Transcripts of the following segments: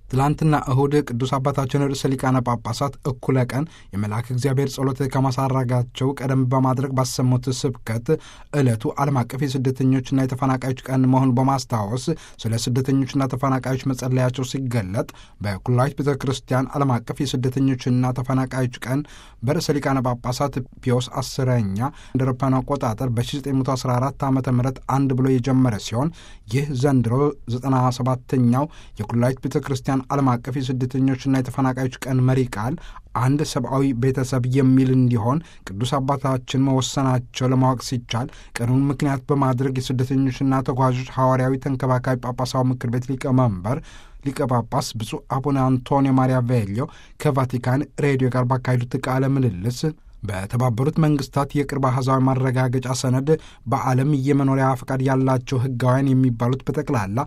ትላንትና እሁድ ቅዱስ አባታችን ርዕሰ ሊቃነ ጳጳሳት እኩለ ቀን የመልአክ እግዚአብሔር ጸሎት ከማሳረጋቸው ቀደም በማድረግ ባሰሙት ስብከት ዕለቱ ዓለም አቀፍ የስደተኞችና የተፈናቃዮች ቀን መሆኑን በማስታወስ ስለ ስደተኞችና ተፈናቃዮች መጸለያቸው ሲገለጥ በኩላዊት ቤተ ክርስቲያን ዓለም አቀፍ የስደተኞችና ተፈናቃዮች ቀን በርዕሰ ሊቃነ ጳጳሳት ፒዮስ አስረኛ እንደ አውሮፓውያን አቆጣጠር በ1914 ዓ ም አንድ ብሎ የጀመረ ሲሆን ይህ ዘንድሮ 97ኛው የኩላዊት ቤተ ክርስቲያን ዓለም አቀፍ የስደተኞችና የተፈናቃዮች ቀን መሪ ቃል አንድ ሰብአዊ ቤተሰብ የሚል እንዲሆን ቅዱስ አባታችን መወሰናቸው ለማወቅ ሲቻል ቀኑን ምክንያት በማድረግ የስደተኞችና ተጓዦች ሐዋርያዊ ተንከባካቢ ጳጳሳዊ ምክር ቤት ሊቀመንበር ሊቀ ጳጳስ ብፁዕ አቡነ አንቶኒዮ ማሪያ ቬሊዮ ከቫቲካን ሬዲዮ ጋር ባካሄዱት ቃለ ምልልስ በተባበሩት መንግስታት የቅርብ አሕዛዊ ማረጋገጫ ሰነድ በዓለም የመኖሪያ ፈቃድ ያላቸው ሕጋውያን የሚባሉት በጠቅላላ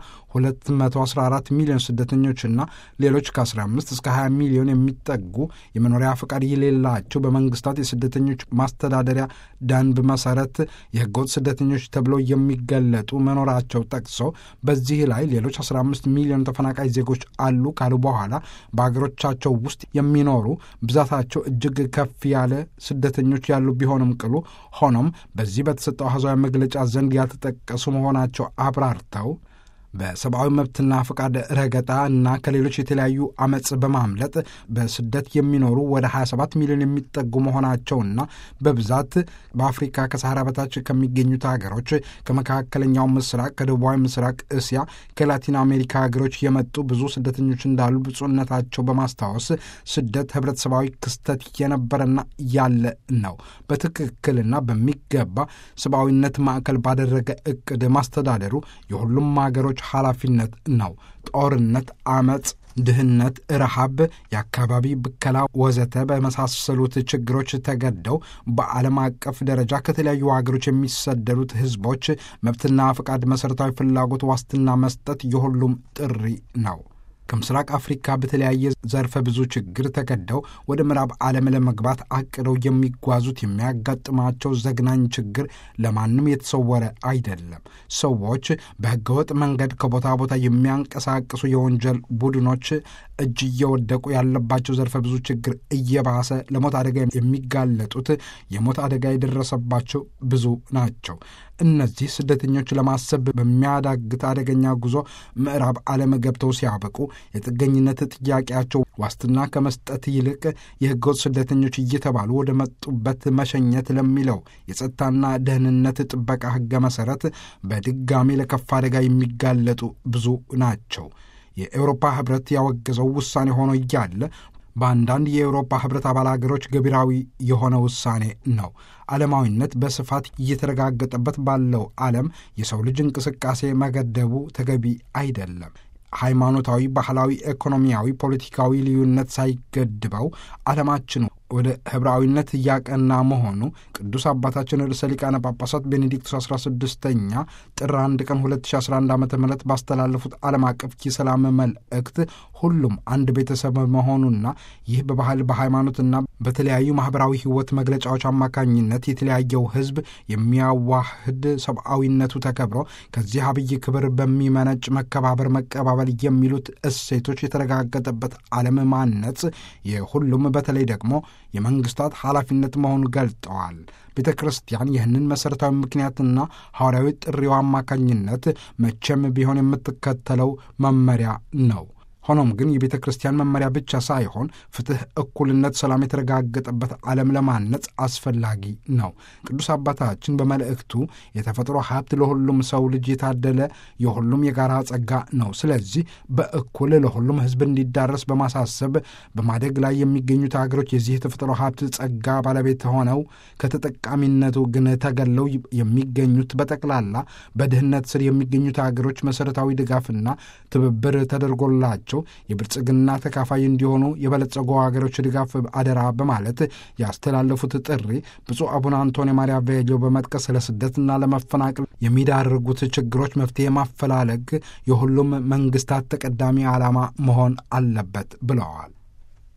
214 ሚሊዮን ስደተኞችና ሌሎች ከ15 እስከ 20 ሚሊዮን የሚጠጉ የመኖሪያ ፈቃድ የሌላቸው በመንግስታት የስደተኞች ማስተዳደሪያ ደንብ መሰረት የህገወጥ ስደተኞች ተብለው የሚገለጡ መኖራቸው ጠቅሶ በዚህ ላይ ሌሎች 15 ሚሊዮን ተፈናቃይ ዜጎች አሉ ካሉ በኋላ በአገሮቻቸው ውስጥ የሚኖሩ ብዛታቸው እጅግ ከፍ ያለ ስደተኞች ያሉ ቢሆንም ቅሉ ሆኖም በዚህ በተሰጠው አሕዛዊ መግለጫ ዘንድ ያልተጠቀሱ መሆናቸው አብራርተው በሰብአዊ መብትና ፈቃድ ረገጣ እና ከሌሎች የተለያዩ አመፅ በማምለጥ በስደት የሚኖሩ ወደ 27 ሚሊዮን የሚጠጉ መሆናቸውና በብዛት በአፍሪካ ከሰሃራ በታች ከሚገኙት ሀገሮች ከመካከለኛው ምስራቅ፣ ከደቡባዊ ምስራቅ እስያ፣ ከላቲን አሜሪካ ሀገሮች የመጡ ብዙ ስደተኞች እንዳሉ ብፁዕነታቸው በማስታወስ ስደት ህብረተሰባዊ ክስተት የነበረና ያለ ነው። በትክክልና በሚገባ ሰብአዊነት ማዕከል ባደረገ እቅድ ማስተዳደሩ የሁሉም ሀገሮች ኃላፊነት ነው። ጦርነት፣ አመፅ፣ ድህነት፣ ረሃብ፣ የአካባቢ ብከላ ወዘተ በመሳሰሉት ችግሮች ተገደው በዓለም አቀፍ ደረጃ ከተለያዩ ሀገሮች የሚሰደዱት ህዝቦች መብትና ፈቃድ መሠረታዊ ፍላጎት ዋስትና መስጠት የሁሉም ጥሪ ነው። ከምስራቅ አፍሪካ በተለያየ ዘርፈ ብዙ ችግር ተገደው ወደ ምዕራብ ዓለም ለመግባት አቅደው የሚጓዙት የሚያጋጥማቸው ዘግናኝ ችግር ለማንም የተሰወረ አይደለም። ሰዎች በህገወጥ መንገድ ከቦታ ቦታ የሚያንቀሳቅሱ የወንጀል ቡድኖች እጅ እየወደቁ ያለባቸው ዘርፈ ብዙ ችግር እየባሰ ለሞት አደጋ የሚጋለጡት የሞት አደጋ የደረሰባቸው ብዙ ናቸው። እነዚህ ስደተኞች ለማሰብ በሚያዳግት አደገኛ ጉዞ ምዕራብ ዓለም ገብተው ሲያበቁ የጥገኝነት ጥያቄያቸው ዋስትና ከመስጠት ይልቅ የህገወጥ ስደተኞች እየተባሉ ወደ መጡበት መሸኘት ለሚለው የጸጥታና ደህንነት ጥበቃ ህገ መሠረት በድጋሚ ለከፍ አደጋ የሚጋለጡ ብዙ ናቸው። የኤውሮፓ ህብረት ያወገዘው ውሳኔ ሆኖ እያለ በአንዳንድ የአውሮፓ ህብረት አባል ሀገሮች ገቢራዊ የሆነ ውሳኔ ነው። ዓለማዊነት በስፋት እየተረጋገጠበት ባለው ዓለም የሰው ልጅ እንቅስቃሴ መገደቡ ተገቢ አይደለም። ሃይማኖታዊ፣ ባህላዊ፣ ኢኮኖሚያዊ፣ ፖለቲካዊ ልዩነት ሳይገድበው ዓለማችን ወደ ህብራዊነት እያቀና መሆኑ ቅዱስ አባታችን ርዕሰ ሊቃነ ጳጳሳት ቤኔዲክቱስ 16ኛ ጥር 1 ቀን 2011 ዓ ም ባስተላለፉት ዓለም አቀፍ የሰላም መልእክት ሁሉም አንድ ቤተሰብ መሆኑና ይህ በባህል በሃይማኖትና በተለያዩ ማኅበራዊ ሕይወት መግለጫዎች አማካኝነት የተለያየው ህዝብ የሚያዋህድ ሰብአዊነቱ ተከብሮ ከዚህ አብይ ክብር በሚመነጭ መከባበር፣ መቀባበል የሚሉት እሴቶች የተረጋገጠበት ዓለም ማነጽ የሁሉም በተለይ ደግሞ የመንግስታት ኃላፊነት መሆኑን ገልጠዋል። ቤተ ክርስቲያን ይህንን መሠረታዊ ምክንያትና ሐዋርያዊ ጥሪው አማካኝነት መቼም ቢሆን የምትከተለው መመሪያ ነው። ሆኖም ግን የቤተ ክርስቲያን መመሪያ ብቻ ሳይሆን ፍትሕ፣ እኩልነት፣ ሰላም የተረጋገጠበት ዓለም ለማነጽ አስፈላጊ ነው። ቅዱስ አባታችን በመልእክቱ የተፈጥሮ ሀብት ለሁሉም ሰው ልጅ የታደለ የሁሉም የጋራ ጸጋ ነው። ስለዚህ በእኩል ለሁሉም ሕዝብ እንዲዳረስ በማሳሰብ በማደግ ላይ የሚገኙት ሀገሮች የዚህ የተፈጥሮ ሀብት ጸጋ ባለቤት ሆነው ከተጠቃሚነቱ ግን ተገለው የሚገኙት በጠቅላላ በድህነት ስር የሚገኙት ሀገሮች መሠረታዊ ድጋፍና ትብብር ተደርጎላቸው የብልጽግና ተካፋይ እንዲሆኑ የበለጸጉ ሀገሮች ድጋፍ አደራ በማለት ያስተላለፉት ጥሪ ብፁዕ አቡነ አንቶኒ ማሪያ ቬሊዮ በመጥቀስ ለስደትና ለመፈናቀል የሚዳርጉት ችግሮች መፍትሄ ማፈላለግ የሁሉም መንግስታት ተቀዳሚ ዓላማ መሆን አለበት ብለዋል።